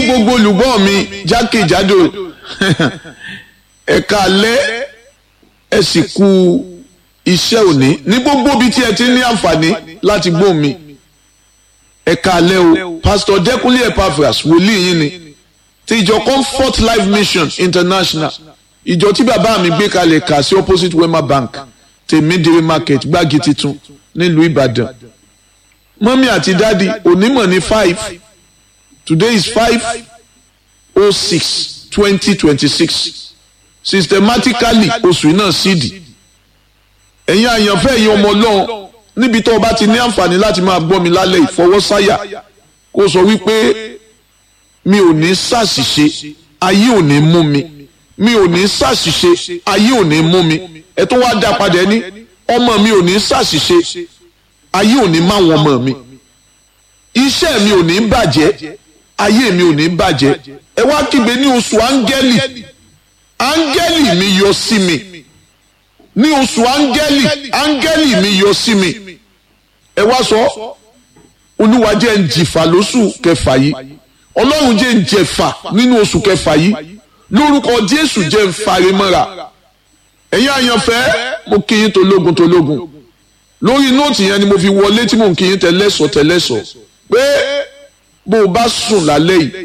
gbogbo olùgbọ́ mi jákèjádò ẹ̀ka alẹ́ ẹ sì kú iṣẹ́ òní ní gbogbo ibi tí ẹ ti ní àǹfààní láti gbọ́ mi ẹ̀ka alẹ́ o pásítọ̀ dẹ́kunlé epaphras wòlíì yín ni ti ìjọ comfort life mission international ìjọ tí bàbá mi gbé kalẹ̀ kà sí opposite wema bank tèmídìrí market gbági titun nílùú ìbàdàn mọ́mí àti dádì onímọ̀ ní five today is five oh six twenty twenty six systematically oṣù náà sídìí ẹ̀yin àyànfẹ́ ẹ̀yin ọmọ ọlọ́run níbi tó o bá ti ní àǹfààní láti máa gbọ́ mi lálẹ́ ìfọwọ́sáyà kó sọ wípé mi ò ní ṣàṣìṣe ayé ò ní mú mi mi ò ní ṣàṣìṣe ayé ò ní mú mi ẹ tó wá dá padà ní ọmọ mi ò ní ṣàṣìṣe ayé ò ní máwọn ọmọ mi iṣẹ́ mi ò ní bàjẹ́ ayé mi ò ní bàjẹ́ ẹ wá kígbe ní oṣù áńgẹ́lì áńgẹ́lì mi yọ sí mi ní oṣù áńgẹ́lì áńgẹ́lì mi yọ sí mi ẹ wá sọ olúwa jẹ́ ń jìfà lóṣù kẹfà yìí ọlọ́run jẹ́ ń jẹ̀fà nínú oṣù kẹfà yìí lórúkọ jésù jẹ́ ń fari mọ́ra ẹ̀yin àyànfẹ́ mo kí yín tológun tológun lórí nóòtì yẹn ni mo fi wọlé tí mo ń kí yín tẹlẹ́sọ̀ tẹlẹ́sọ̀ pé bó o bá sùn lálẹ́ yìí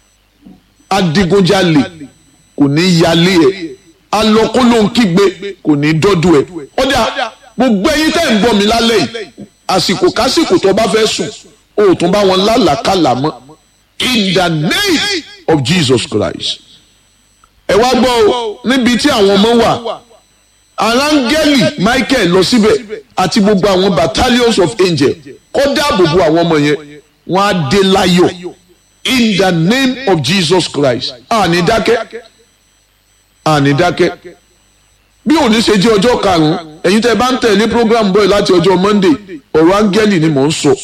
adigunjalè kò ní yálé ẹ̀ alọkólóńkígbe kò ní dọ́dọ̀ ẹ̀ ọ̀dà gbogbo ẹ̀yin tẹ́ ń gbọ́ mi lálẹ́ yìí àsìkò kásìkò tó bá fẹ́ sùn o ò tún bá wọn lálàkàlà mọ́ in the name of Jesus Christ ẹ wá gbọ́ o níbi tí àwọn ọmọ wà arángẹ́lì Michael lọ síbẹ̀ àti gbogbo àwọn battalions of angels kó dáàbò bo àwọn ọmọ yẹn wọ́n á dé láyọ̀ in the name of Jesus Christ àní dákẹ́ àní dákẹ́ bí òní ṣe jẹ́ ọjọ́ karùn-ún ẹ̀yin tẹ́ bá ń tẹ̀lé program boy láti ọjọ́ Monday ọ̀rọ̀ áńgẹ́lì ni mò ń sọ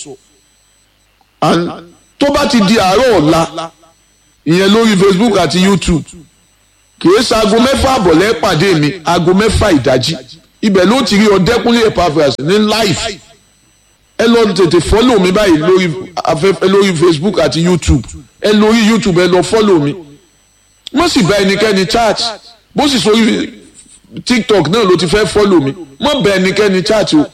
tó bá ti di àárọ̀ ọ̀la ìyẹn lórí Facebook àti YouTube kìí ṣe aago mẹ́fà àbọ̀lẹ́ pàdé mi aago mẹ́fà ìdájí ibẹ̀ ló ti rí ọ̀dẹ́kúnlé Epaphras ní live ẹ lọ tètè fọ́lò mi báyìí lórí afẹ́fẹ́ lórí Facebook àti YouTube ẹ lórí YouTube ẹ lọ fọ́lò mi mo sì bá ẹnikẹ́ni chat bó sì sórí TikTok náà ló ti fẹ́ fọ́lò mi mo bá ẹnikẹ́ni chat o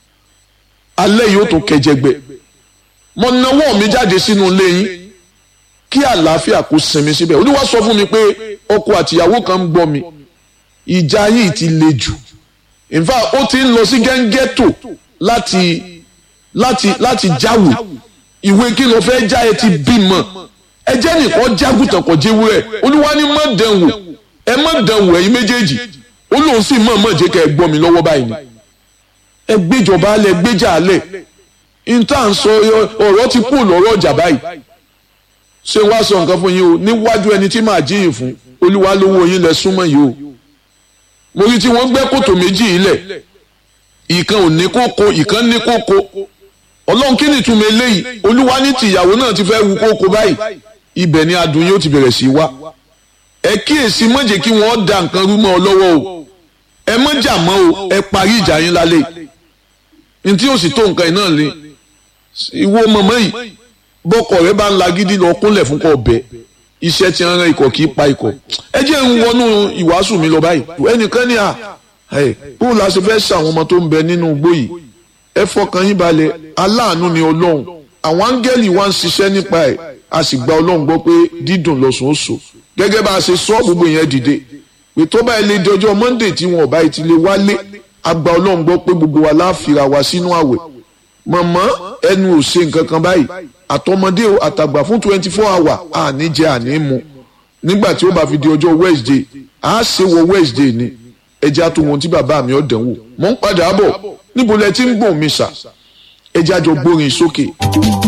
alẹ́ yìí ó tó kẹjẹgbẹ mo nawọ́ mi jáde sínú ilé yín kí àlàáfíà kó sinmi síbẹ̀ olúwa sọ fún mi pé ọkọ àtìyàwó kan ń gbọ́ mi ìjà yìí ti le jù in fact ó ti ń lọ sí gẹ́ngẹ́tò láti láti láti jáwèé ìwé kí ló fẹ́ já ẹ ti bímọ ẹ jẹ́ nìkan jágùtàn kò jẹ́ wúrẹ́ olúwa ní mọ̀ dẹ̀wò ẹ mọ̀ dẹ̀wò ẹ̀yin méjèèjì ó lóun sì mọ̀ mọ̀ jẹ́ kẹ́ ẹ gbọ́ mi lọ́wọ́ báyìí ni ẹ gbéjọba alẹ̀ gbéjà alẹ̀ níta ń sọ ọ̀rọ̀ ti kú lọ́rọ̀ ọjà báyìí ṣé wàá sọ nǹkan fún yín o níwájú ẹni tí màá jíyìn fún olúwa lówó yín lẹ súnmọ́ yìí o mo rí tí wọ́n gbẹ́ kòtò méjì yìí lẹ̀ ìkan ò ní kókó ìkan ní kókó ọlọ́run kí ni ìtumọ̀ eléyìí olúwa ní tìyàwó náà ti fẹ́ wu kókó báyìí ibẹ̀ ni adùn yóò ti bẹ̀rẹ̀ sí wá ẹ kíyèsí má jẹ́ kí wọ́n da nǹkan rú mọ́ ọ lọ́wọ́ o ẹ má jà mọ́ o ẹ parí ìjà yín lálẹ́ ní tí yóò sì tó nǹkan náà lé ìwọ mọ̀mọ́ yìí bọ́kọ̀ rẹ bá ń la gidi lọ kúnlẹ̀ fún kọ bẹ́ẹ̀ iṣẹ́ tí ń ran ikọ̀ kì í pa ikọ̀ ẹ jẹ́ ń wọnú ìwàásù mi lọ báyìí ẹnìkan ní à bó la ṣe fẹ́ ṣàwọn ọmọ tó ń bẹ nínú igbó yìí ẹ fọkàn yín balẹ̀ aláàánú ni ọlọ́run àwọn áńgẹ́lì wa ń ṣiṣẹ́ nípa ẹ̀ a sì gba ọlọ́run gbọ́ pé dídùn lọ́sùn ó so gẹ́gẹ́ bá a ṣe sọ gbogbo yẹn dìde pé tó bá ilé di ọjọ́ Monday tí wọn ò bá ti lè wálé a gba ọlọ́run gbọ́ pé gbogbo wa láàfìrà wa sínú àwẹ̀ mọ̀mọ́ ẹnu ò ṣe nǹkan kan báyìí àtọmọdé o àtàgbà fún twenty four hour àní jẹ àní mu nígbà tí ó bá fi di ọjọ́ Wednesday a ṣe wọ Wednesday ni ẹjẹ́ àtúwọ̀n tí bàbá mi ọ̀dẹ̀ wò mọ̀ ń padà bọ̀ níbo lẹ ti ń gbọ̀n mi sà ẹjẹ́ àjọ gbórin sókè.